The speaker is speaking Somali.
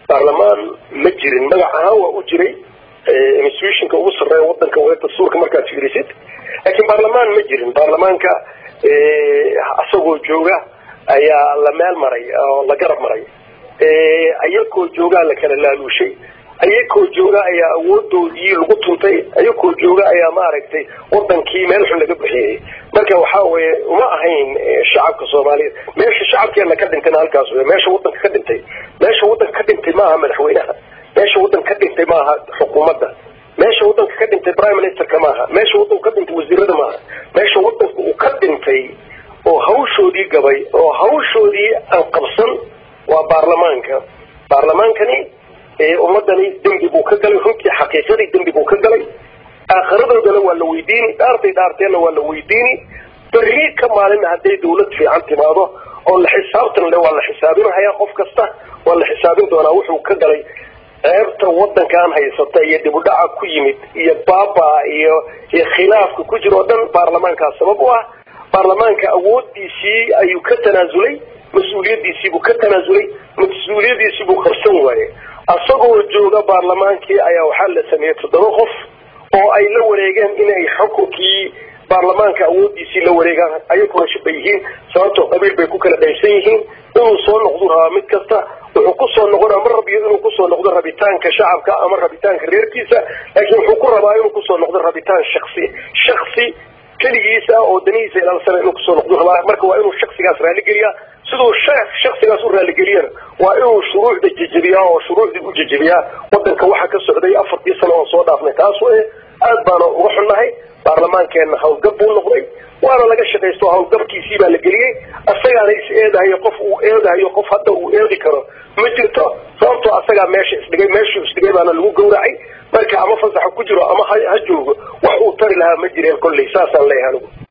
baarlamaan ma jirin magac ahaan waa u jiray institutionka ugu sarreeya wadanka waa dastuurka markaad fiirisid laakiin baarlamaan ma jirin baarlamaanka isagoo jooga ayaa la meel maray oo la garab maray ayakoo joogaa la kala laaluushay ayakoo jooga ayaa awoodoodii lagu tuntay ayakoo jooga ayaa maaragtay wadankii meel xun laga bixiyey marka waxa weye uma ahayn shacabka soomaaliyeed meesha shacabkeena ka dhintayna halkaas wey meesha wadanka ka dhintay meesha wadanka ka dhintay maaha madaxweynaha meesha wadanka ka dhintay maaha xukuumadda meesha wadanka ka dhintay prime ministerka maaha meesha wadanka ka dhintay wasiirada maaha meesha wadanka uu ka dhintay oo hawshoodii gabay oo hawshoodii aan qabsan waa baarlamaanka baarlamaankani ummadani dembi buu ka galay runtii xaqiiqadii dembi buu ka galay aakhiradoodana waa la weydiini dhaartay dhaarteenna waa la weydiini berri ka maalina hadday dawlad fiican timaado oo la xisaabtan le waa la xisaabinhayaa qof kasta waa la xisaabin doonaa wuxuu ka galay ceebta wadankan haysata iyo dibudhaca ku yimid iyo baaba iyo iyo khilaafka ku jira oo dhan baarlamaankaas sabab u ah baarlamaanka awoodiisii ayuu ka tanaasulay mas-uuliyadiisiibuu ka tanaasulay mas-uuliyadiisiibuu qarsan waaye isagoo jooga baarlamaankii ayaa waxaa la sameeyey toddoba qof oo ay la wareegeen inay xukunkii baarlamaanka awoodiisii la wareegaan ayaguna shaba yihiin sababtoo qabiil bay ku kala qaybsan yihiin inuu soo noqdu rabaa mid kasta wuxuu kusoo noqona ma rabiyo inuu kusoo noqdo rabitaanka shacabka ama rabitaanka reerkiisa laakiin wuxuu ku rabaa inuu kusoo noqdo rabitaan shaksi shaksi keligiisa oo danihiisa ilaalsana inuu kusoo noqdo rabaa marka waa inuu shaksigaas raaligeliyaa siduu shaksigaas u raaligeliyana waa inuu shuruucda jejebiyaa oo shuruucdii u jejebiyaa wadanka waxa ka socday afartii sano oo soo dhaafnay taas wey aad baana uga xunnahay baarlamaankeenna hawlgab buu noqday waana laga shaqaysto hawlgabkiisii baa la geliyey asagaana is eedahayo qof uu eedahayo qof hadda uu eedi karo ma jirto sababtoo asagaa meesha isdhigay meeshuu isdhigay baana lagu gawracay marka ama fasaxa ku jiro ama ha joogo wax uu tari lahaa ma jireen kolley saasaan leeyahay anigu